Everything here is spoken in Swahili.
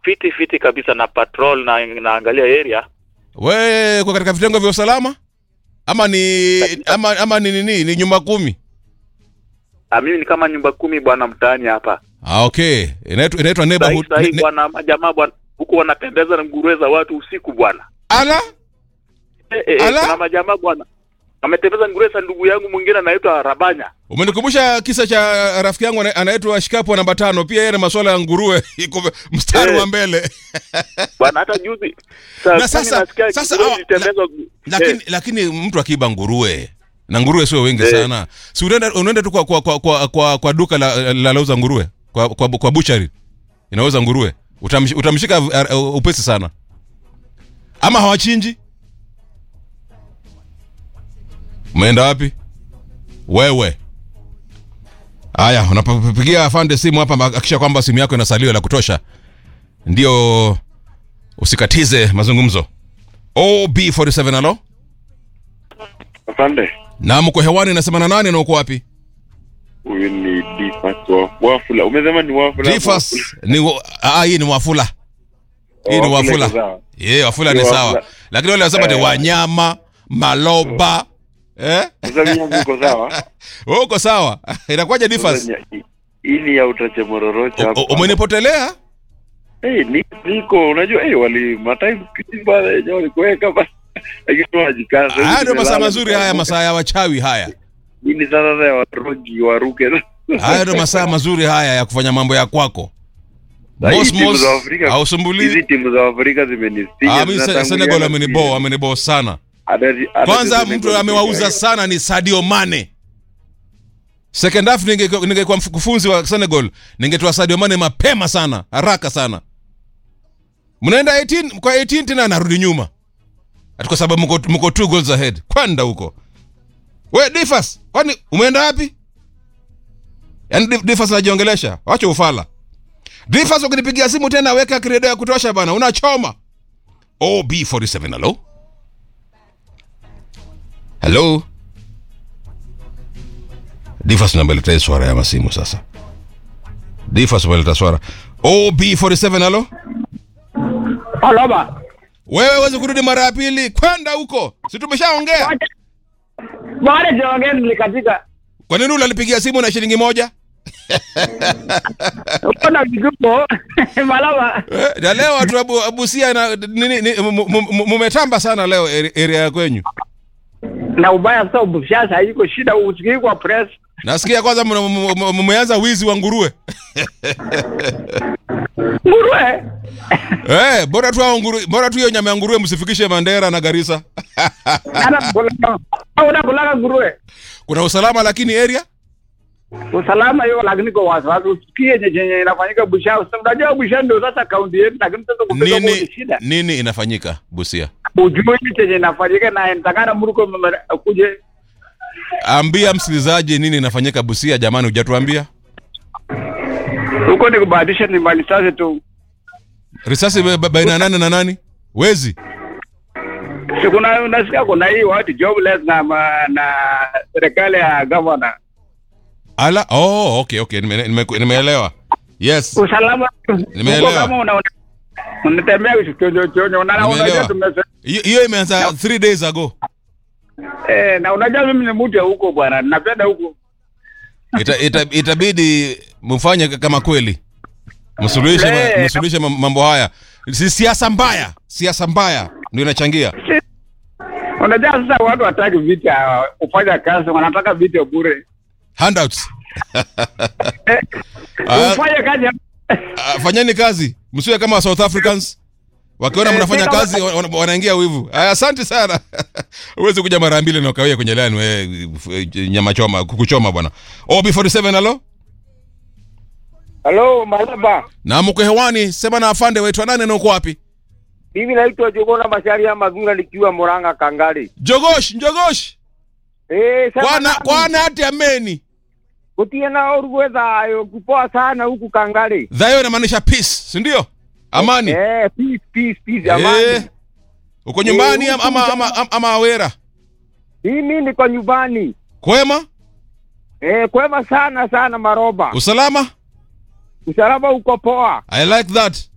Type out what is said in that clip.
fiti fiti kabisa na patrol na naangalia area. We kwa katika vitengo vya usalama ama ni ama, ama ni nini ni nyumba kumi? Ah, mimi ni kama nyumba kumi bwana mtaani hapa. Ah, okay. Inaitwa inaitwa Sahi neighborhood. sahi ne- bwana majamaa bwana huku wanatembeza na nguruwe za watu usiku bwana. Ala? Eh, eh, Ala? kuna majamaa bwana. Ametembeza nguruwe za ndugu yangu mwingine anaitwa Rabanya. Umenikumbusha kisa cha rafiki yangu ana- anaitwa Shikapu namba tano. Pia yeye na masuala ya nguruwe iko mstari Eh. wa mbele. Bwana hata juzi Na kumi sasa- nasikia sasa nguruwe hawa- zilitembezwa- lakini Eh, lakini mtu akiiba nguruwe na nguruwe sio wengi Eh. sana, si unaenda unaenda tu kwa kwa kwa, kwa, kwa, kwa duka la, la lauza nguruwe kwa kwa, kwa buchari inauza nguruwe Utamsh, utamshika uh, uh, upesi sana, ama hawachinji. Umeenda wapi wewe? Haya, unapopigia afande simu hapa, hakikisha kwamba simu yako ina salio la kutosha, ndio usikatize mazungumzo. OB47 alo Afande, na mko hewani, nasema na nani na uko wapi? huyu ni Difas wa Wafula. Umesema ni Wafula? Difas Wafula. ni wa- ah, hii ni Wafula, hii ni Wafula Wafula. iko sawa. Ye, Wafula ni Ni sawa, Wafula. lakini wale wasema ni Eh. wanyama maloba eh? Sasa mimi yangu iko sawa. Wewe uko sawa? Inakuwaje Difas? Sasa ni- Hii ni ya utache mororocha U- hapa. u- Umenipotelea? Eh, ni niko unajua eh wali mataimu kiti bana yenyewe walikuweka bana. Lakini wajikaza. Haya ndio masaa mazuri haya, masaa ya wachawi haya. Hii ni sasa ya warogi waruke. Haya ndio masaa mazuri haya ya kufanya mambo ya kwako. Na hii Mos timu mos za Afrika- Hizi hausumbuli. timu za Afrika zimenistinya. Ah, mimi Se- zinatangulia Senegal na amenibo pia. amenibo sana. Hata- hata Kwanza Senegal mtu amewauza pia. sana ni Sadio Mane. Second half ninge- ningekuwa mkufunzi wa Senegal, ningetoa Sadio Mane mapema sana, haraka sana. Mnaenda 18 kwa 18 tena anarudi nyuma. Ati kwa sababu mko mko two goals ahead. Kwenda huko. We Difas, kwani umeenda wapi? Yaani Dif- Difas anajiongelesha. Wacha ufala. Difas ukinipigia simu tena weka kredo ya kutosha bana, unachoma. OB47 hello? Hello? Difas unabeleta swara ya masimu sasa. Difas unabeleta swara. OB47 halo? Aloba. Wewe uweze kurudi mara ya pili kwenda huko. Si tumeshaongea? Baada ya nilikatika. Kwa nini unanipigia simu na shilingi moja? Kuna kigupo. Malaba. Eh, na leo watu wa Abu- Abusia na nini ni- mu- mu- mu- mumetamba sana leo area- area ya kwenyu. Na ubaya sasa ubishasa haiko shida usikii kwa press. Nasikia kwanza mna- mu- mu- mumeanza wizi wa nguruwe. Nguruwe. Eh, bora tu hao nguruwe, bora tu hiyo nyama ya nguruwe msifikishe Mandera na Garissa. Ana kulaka. Au na kulaka nguruwe. Kuna usalama lakini area Usalama hiyo lakini kwa wasiwasi usikie yenye yenye inafanyika Busia. Sasa unajua Busia ndio sasa kaunti yetu lakini sasa kupita kwa nini shida. nini inafanyika Busia? Ujue ni chenye inafanyika na nitakana mruko kuje Ambia msikilizaji nini inafanyika Busia jamani, hujatuambia. huko ni kubadilisha ni mali sasa tu. Risasi ba- ba- baina ya nani na nani? Wezi. Si kuna unasikia kuna hii watu jobless na ma- na serikali ya governor. Ala, oh, okay, okay, nime- nime- nimeelewa. Yes. usalama Nimeelewa. huko kama una unatembea chonjo chonjo na unajua Nimeelewa. tumese Hiyo hiyo imeanza 3 days ago. eh na unajua mimi ni mtu ya huko bwana napenda huko Ita, ita, itabidi mfanye kama kweli. Msuluhishe ma- Eh. msuluhishe mam- mambo haya. Si siasa mbaya, siasa mbaya ndio inachangia. unajua sasa watu wataki vita kufanya kazi wanataka vita bure Handouts. eh, Ah. ufanye kazi Ah, fanyeni kazi msiwe kama South Africans wakiona Eh, mnafanya kama- kazi wana- wana- wanaingia wivu Aya, asante sana uwezi kuja mara mbili na ukawia kwenye lani we f- nyama choma kukuchoma bwana ob47 halo Halo, Malaba. na mko hewani sema na afande waitwa nani na uko wapi Mimi naitwa Jogona Masharia Magunga nikiwa Murang'a Kangari. jogosh jogosh Eh, sema kwana nami. kwana ati ameni Kutie na orugwe thayo kupoa sana huku Kangari. dhayo inamaanisha peace si ndio amani Eh, peace peace peace Eh, amani. uko nyumbani Eh, ama, ama, ama, ama, ama awera Mimi niko nyumbani. kwema Eh, kwema sana sana Maroba. usalama Usalama uko poa. i like that